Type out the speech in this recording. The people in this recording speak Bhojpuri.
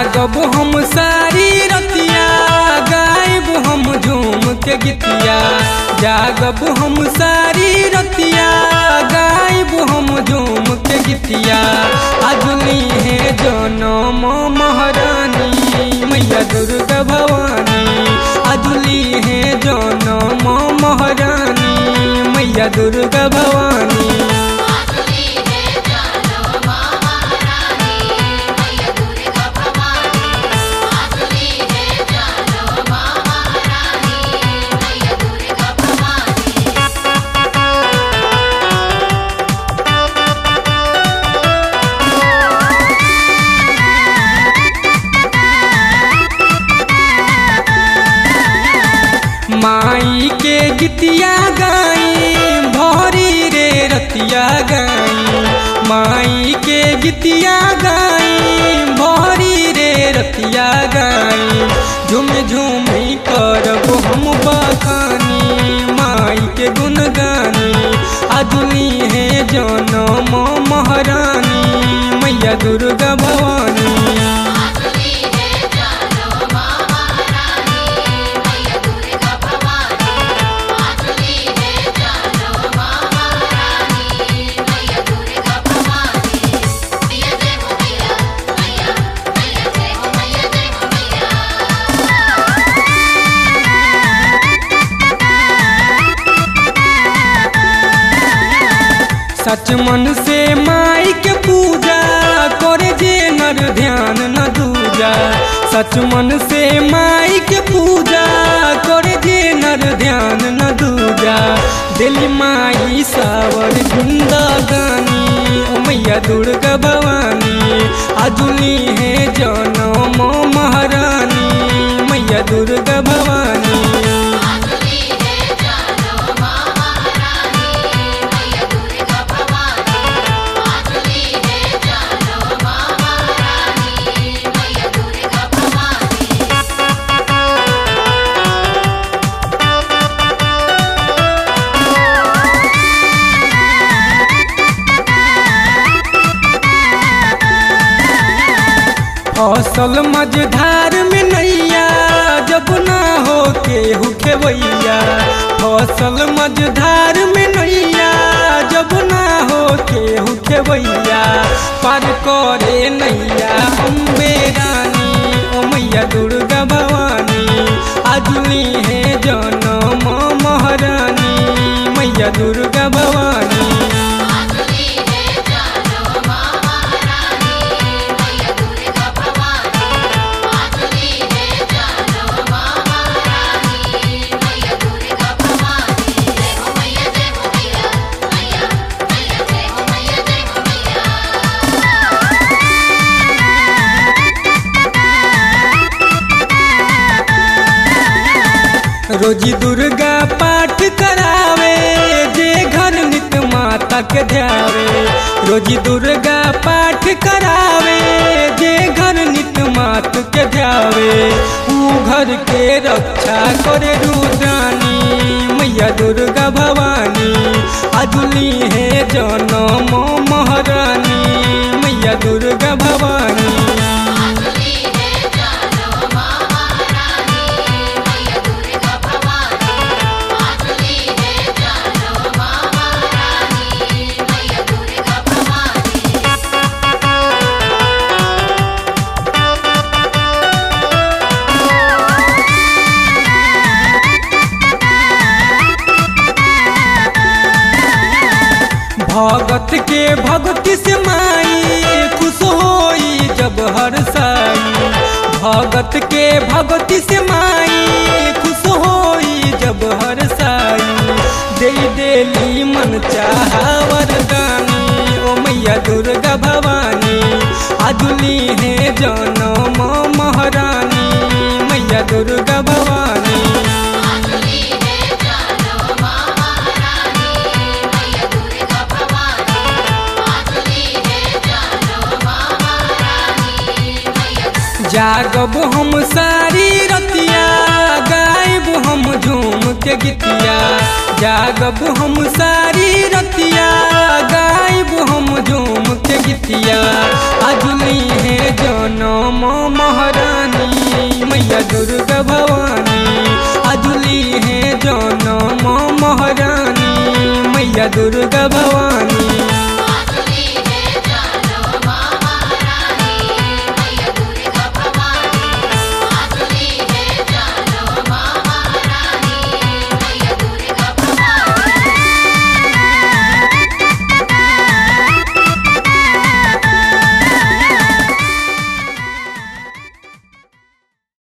जागब हम सारी रतिया गायब हम झूम के गीतिया जागब हम सारी रतिया गायब हम झूम के गीतिया अजली है जनम महारानी मैया दुर्गा भवानी अजली है जनम महारानी मैया दुर्गा भवानी आजुली है जानो माँ महारानी मैया दुर्गा भवानी आजुली है जानो माँ महारानी मैया दुर्गा भवानी माई के गीतिया गाई भरी रे रतिया गाई माई के गीतिया गाई भरी रे रतिया गाई झूम झूम करब हम बखानी माई के गुण गानी अदुली है जनम महारानी मैया दुर्गा भवानी आजुली है जानो माँ महारानी मैया दुर्गा भवानी आजुली है जानो माँ महारानी मैया दुर्गा भवानी मैया जय हो मैया मैया मैया जय हो मैया जय हो मैया सच मन से माई के पूजा करे जे नर ध्यान न दूजा सच मन से माई के पूजा करे जे नर ध्यान न दूजा दिल माई सावर जिंदगानी ओ मैया दुर्गा भवानी अजुली है जनम महारानी मैया दुर्गा भवानी आजुली है जानो माँ महारानी मैया दुर्गा भवानी आजुली है जानो माँ महारानी मैया दुर्गा भवानी फसल मझधार में नैया जब ना हो के खेवैया फसल मझधार में नैया जब ना हो के खेवैया पार करे नैया अम्बे रानी ओ मैया दुर्गा भवानी अजली है जनम महारानी मैया दुर्गा भवानी आजुली है जानो माँ महारानी मैया दुर्गा भवानी आजुली है जानो माँ महारानी मैया दुर्गा भवानी जय हो मैया जय हो मैया मैया मैया जय हो मैया जय हो मैया रोजी दुर्गा पाठ करावे जे घर नित माता के ध्यावे रोजी दुर्गा पाठ करावे जे घर नित मात के ध्यावे ऊ घर के रक्षा करे रुद्रानी मैया दुर्गा भवानी अजुली है जनम महारानी मैया दुर्गा भवानी आजुली है जानो माँ महारानी मैया दुर्गा भवानी आजुली है जानो माँ महारानी मैया दुर्गा भवानी भगत के भक्ति से माई खुश होई जब हर साई भगत के भक्ति से माई खुश होई जब हर साई दे देली मन चाहवर गानी ओ मैया दुर्गा भवानी अजुली है जनम महारानी मैया दुर्गा भवानी आजुली है जानो माँ महारानी मैया दुर्गा भवानी आजुली है जानो माँ महारानी मैया जागब हम सारी रतिया गायब हम झूम के गीतिया जागब हम सारी रतिया गायब हम झूम के गीतिया अजुली है जनम महारानी मैया दुर्गा भवानी अजुली है जनम महारानी मैया दुर्गा भवानी